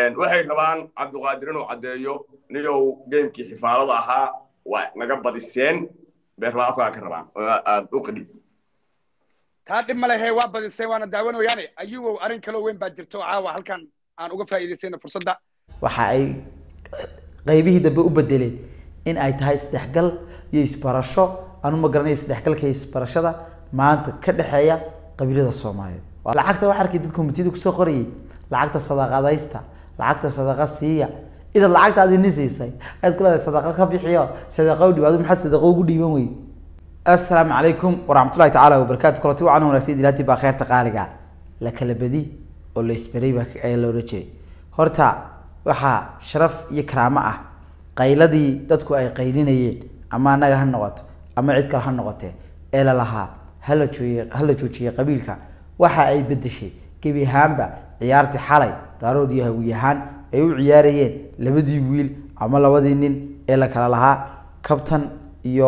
waxay rabaan cabdiqaadir inuu caddeeyo niyow geemkii xifaalada ahaa waa naga badiseen beerla afkaa ka rabaan oo aad u qadhib taa dhib ma lehe waa badiseen waana daawanayaane ayugow arrin kaloo weyn baa jirto oo caawa halkan aan uga faa'iidaysayna fursadda waxa ay qaybihii dambe u bedeleen in ay tahay isdhexgal iyo isbarasho anu ma garanayo isdhexgalka iyo isbarashada maanta ka dhexeeya qabiilada soomaaliyeed lacagta waxaa arkay dad komitiyada kusoo qorayay lacagta sadaqadaysta lacagta sadaqa siiya idan lacagta aad ini siisay aad ku leedahay sadaqa ka bixiyo sadaqa u dhibaado maxaad sadaqa ugu dhiiban wey assalaamu calaykum waraxmatullahi tacaala wabarakaatu kulanti wacan wanaagsan ilaati baa kheerta qaaliga la kala badi oo la isbaray baa ayaa la oran jiray horta waxaa sharaf iyo karaamo ah qayladii dadku ay qaylinayeen ama annaga ha noqoto ama cid kale ha noqotee ee la lahaa hala joojiye hala joojiyey qabiilka waxa ay bedeshay gebi ahaanba ciyaartii xalay daarood iyo hawiy ahaan ay u ciyaarayeen labadii wiil ama labadii nin ee la kala lahaa kabtan iyo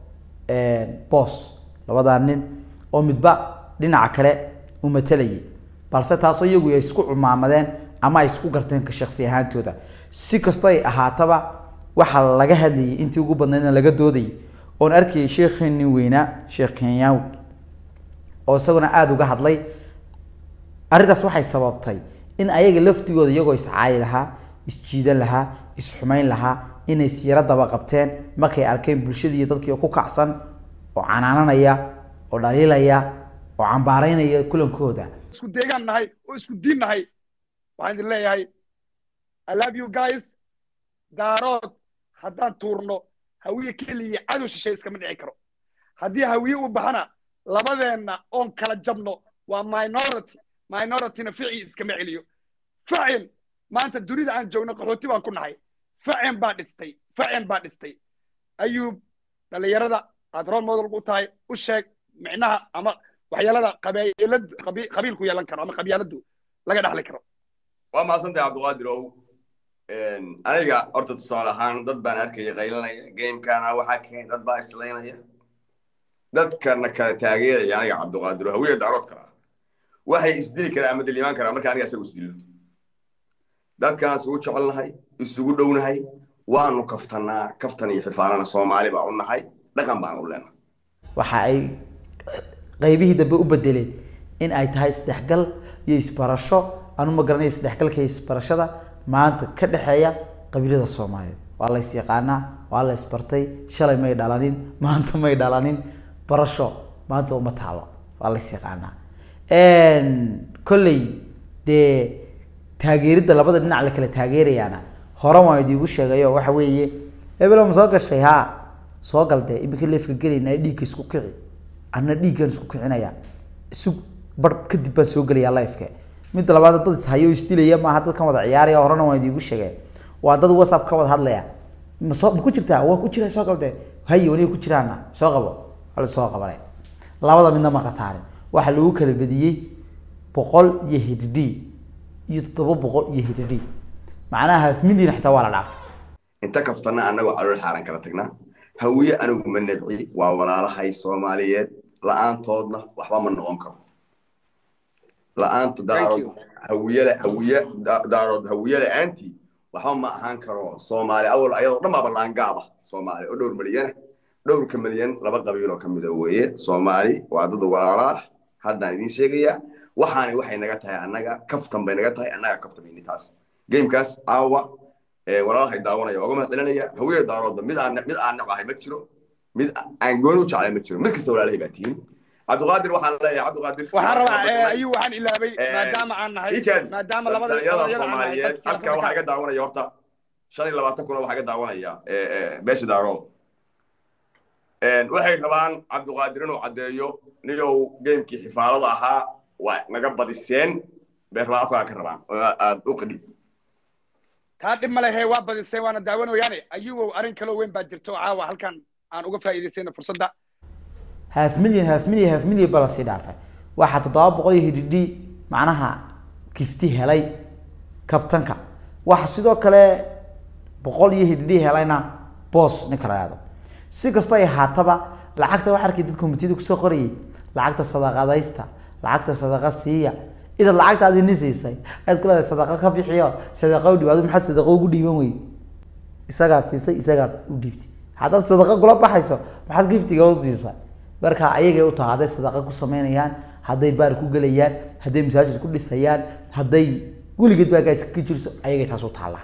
boos labadaa nin oo midba dhinaca kale u matalayay balse taasoo iyagu ay isku cumaamadeen ama ay isku garteen ka shaksi ahaantooda si kastoo ay ahaataba waxaa laga hadlayay intii ugu badnaydna laga doodayay oon arkayay sheekheenii weynaa sheekh kenyaawi oo isaguna aada uga hadlay arrintaas waxay sababtay in ayaga laftigooda iyagoo iscaayi lahaa isjiidan lahaa isxumayn lahaa inay siiro daba qabteen markay arkeen bulshadii iyo dadkii ku kacsan oo canaananaya oo dhaliilaya oo cambaaraynaya kulankooda isku deegaan nahay oo isku diin nahay waxaan idin leeyahay i love you guys daarood haddaan tuurno hawiye keliya cadow shishay iskama dhici karo haddii hawiye u baxana labadeenna oon kala jabno waa minority minorityna ficii iskama celiyo facin maanta dunida aan joogno qaxooti baan ku nahay facin baa dhistay facin baa dhistay ayuub dhallinyarada aad role model u tahay u sheeg micnaha ama waxyeelada qabiilad qabiilku yeelan karo ama qabyaaladu laga dhexli karo waa mahadsantahay cabdiqaadir ow aniga horta tusaale ahaan dad baan arkaya qaylanaya gamekana waxaa keenay dad baa islaynaya dadkana kala taageeraya aniga cabdiqaadir oo hawiya daarood kala ah waxay isdili karaan ama dilimaan karaan marka aniga isagu isdillo dadkaan isugu jecelnahay isugu dhownahay waanu kaftanaa kaftan iyo xifaalana soomaali baa u nahay dhaqan baan u leenahay waxa ay qaybihii dambe u bedeleen in ay tahay isdhexgal iyo isbarasho anu ma garanayo isdhexgalka iyo isbarashada maanta ka dhexeeya qabiilada soomaaliyeed waa la yaqaanaa waa la isbartay shalay may dhalanin maanta may dhalanin barasho maanta uma taalo waa la yaqaanaa kolley dee taageeridda labada dhinac la kala taageerayaana hore waan idiigu sheegayo waxa weeye hebelo ma soo gashay haa soo gal dee iminka leefka gelaynaa dhiigga isku kici anna dhiiggan isku kicinaya isu bar kadib baan soo gelayaa lifeka midda labaad dad ishayo isdilaya maaha dadkan wada ciyaaraya horena waan idiigu sheegay waa dad whatsapp ka wada hadlaya ma soo ma ku jirtaa waa ku jira soo gal dee haye waniga ku jiraana soo qabo wala soo qabane labada midna ma khasaarin waxaa lagu kala bediyey boqol iyo hididi iyo toddoba boqol iyo hididi macnaha half million xitaa waa la dhaafay inta kaftana annagoo calool xaaran kala tagnaa hawiye anigu ma nebci waa walaalahay soomaaliyeed la-aantoodna waxba ma noqon karo la-aanta daarood hawiyele hawiye daarood hawiye la-aantii waxba ma ahaan karo soomaali awal ayadoo dhan baaba laangaaba soomaali oo dhowr milyana dhowrka milyan laba qabiiloo ka mida weeye soomaali waa dad walaalaah haddaan idiin sheegayaa waxaani waxay naga tahay annaga kaftan bay naga tahay annaga kaftan bayni taas gamekaas caawa walaalahay daawanaya oga mahad celinaya hawiye daaroodba mid aan mid aan nacahay ma jiro mid aan gooni u jeclay ma jiro mid kasta walaalahay baa tihiin cabdiqaadir waxaan leeyahay cabdiqaadir waxaan rabaa ayuu waxaan ilaabay maadaama aan nahay maadaama labada dhalinyarada soomaaliyeed halkaa waxaa iga daawanaya horta shan iyo labaatan kuna waxaa iga daawanaya beesha daarood waxay rabaan cabdiqaadir inuu caddeeyo niyow geemkii xifaalada ahaa waa naga badiseen beerla afkaa ka rabaan oo aad u qadhib taa dhib ma lehe waa badiseen waana daawanayaane ayugow arrin kaloo weyn baa jirto oo caawa halkan aan uga faa'iidaysayna fursadda half million half million half million baa lasii dhaafay waxaa toddoba boqol iyo hididi macnaha kifti helay kabtanka waxa sidoo kale boqol iyo hididi helayna boos ninka la yahdo si kastoo ay ahaataba lacagta waxaa arkay dad komitiyada kusoo qorayay lacagta sadaqadaysta lacagta sadaqa siiya idaad lacagtaadii nin siisay ayaad ku leedahay sadaqa ka bixiyo sadaqa u dhiib adu maxaad sadaqa ugu dhiiban wey isagaad siisay isagaad u dhiibtay haddaad sadaqa kula baxayso maxaad giftiga u siisay marka ayagay u tahay hadday sadaqa ku sameynayaan hadday baar ku gelayaan hadday masaajid ku dhisayaan hadday weligeed baagaas ka jirso ayagay taas u taallaa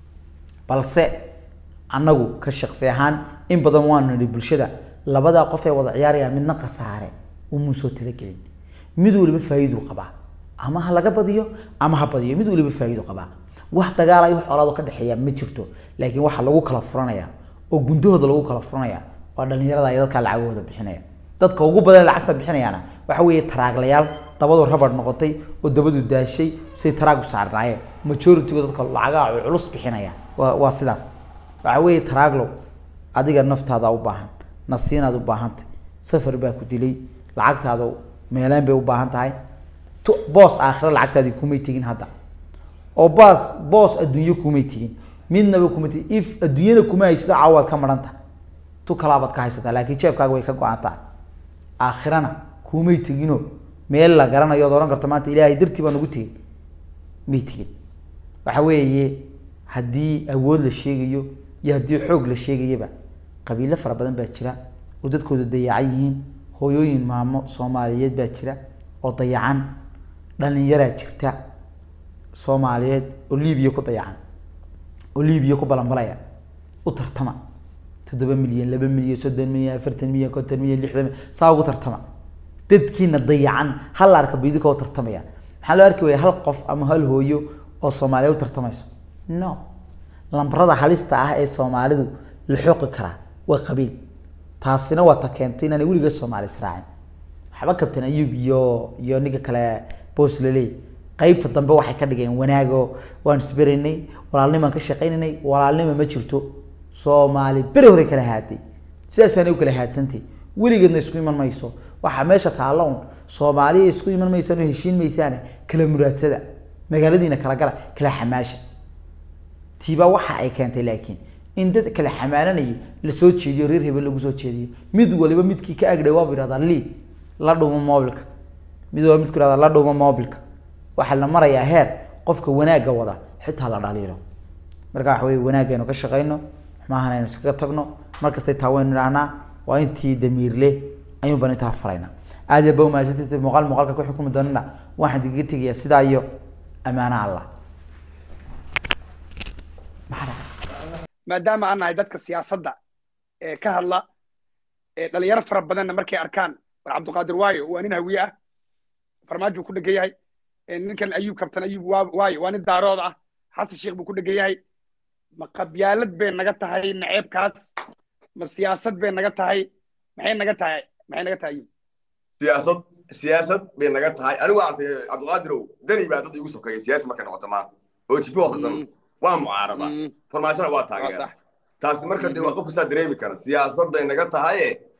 balse annagu ka shaqsi ahaan in badan waanu nidhi bulshada labadaa qof ee wada ciyaaraya midna khasaare umuu soo talagelin mid waliba faa'iiduu qabaa ama ha laga badiyo ama ha badiyo mid waliba faa'iiduu qabaa wax dagaal ay wax colaado ka dhexeeya ma jirto laakiin waxa lagu kala furanaya oo gundahooda lagu kala furanaya waa dhalinyarada iyo dadka lacagahooda bixinaya dadka ugu badan ee lacagta bixinayaana waxa weeye taraaglayaal dabadu rabadh noqotay oo dabadu daashay say taraagu saarnaayeen majority-ga dadka lacagaha ay culus bixinaya waa waa sidaas waxa weeye taraaglow adiga naftaada u baahan nasiinaad u baahantay safar baa ku dilay lacagtaada meelaan bay u baahan tahay tu- boos aakhira lacagtaadii kumay tegin hadda oo baas boos adduunyo kumay tegin midnaba kuma tegin if adduunyana kuma haysato caawaad ka maranta tu kalaabaad ka haysataa laakiin jeebkaaga way ka go-an tahay aakhirana kumay tegino meel la garanayo ood odhan karto maanta ilaahay dartii baan ugu tegin may tegin waxa weeye haddii awood la sheegayo iyo haddii xoog la sheegayaba qabiilo fara badan baa jira oo dadkooda dayacan yihiin hooyooyin maamo soomaaliyeed baa jira oo dayacan dhalinyaraa jirta soomaaliyeed oo liibiya ku dayacan oo liibiya ku balanbalaya u tartama toddoba milyan laba milyan soddon milyan afartan milyan konton milyan lixdan milyan saa ugu tartama dadkiina dayacan hal arka bidika oo tartamaya maxaa loo arki waya hal qof ama hal hooyo oo soomaaliya u tartamayso no lambarada halista ah ee soomaalidu la xoqi karaa waa qabiil taasina waa ta keentay inaanay weliga soomaali israacin waxba kabtan ayub iyo iyo ninka kale boosleley qaybta dambe waxay ka dhigeen wanaago waan isberaynay walaalnimaan ka shaqaynaynay walaalnima ma jirto soomaali beri hore kala haaday sidaasaanay u kala haadsantay weligeedna isku iman mayso waxaa meesha taalla un soomaaliya isku iman maysaan oo heshiin maysaane kala muraadsada magaaladiina kala gala kala xamaasha tiibaa waxa ay keentay laakiin in dad kala xamaalanayay lasoo jeediyo reer hebel lagu soo jeediyo mid waliba midkii ka agdhay waabu yidhahdaa lii la dhuumo mobilka mid waliba midku yidhahdaa la dhuumo mobilka waxaa la marayaa heer qofka wanaagga wada xitaa la dhaliilo marka waxa weye wanaagaynu ka shaqayno xumaahana aynu iskaga tagno markastay taa waynu idhahnaa waa intii damiirle ayuun baan intaa faraynaa aad iyo ba umahadsantahay muuqaal muuqaalka ku xukumi doonana waxaan digaga tegayaa sidaa iyo ammaano allah maxaa dhacay maadaama aan nahay dadka siyaasadda ee ka hadla ee dhalinyaro fara badanna markay arkaan war cabdiqaadir waayo waa nin hawiye ah farmaajo ku dhegan yahay ee ninkan ayuub kabtan ayuub waa- waayo waa nin daarood ah xasan sheekh buu ku dhegan yahay ma qabyaalad bay naga tahay naceebkaas ma siyaasad bay naga tahay maxay naga tahay maxay naga tahay ayuub siyaasad siyaasad bay naga tahay anigu waan arkay cabdiqaadirow dani baa dad igu sokeeya siyaasi markay noqoto maanta oo jibi waqtisan Mm. waa mucaarada Mm. farmaajona waa waa taageera sax taasi marka dee waa qof isaa dareemi kara siyaasaday naga tahaye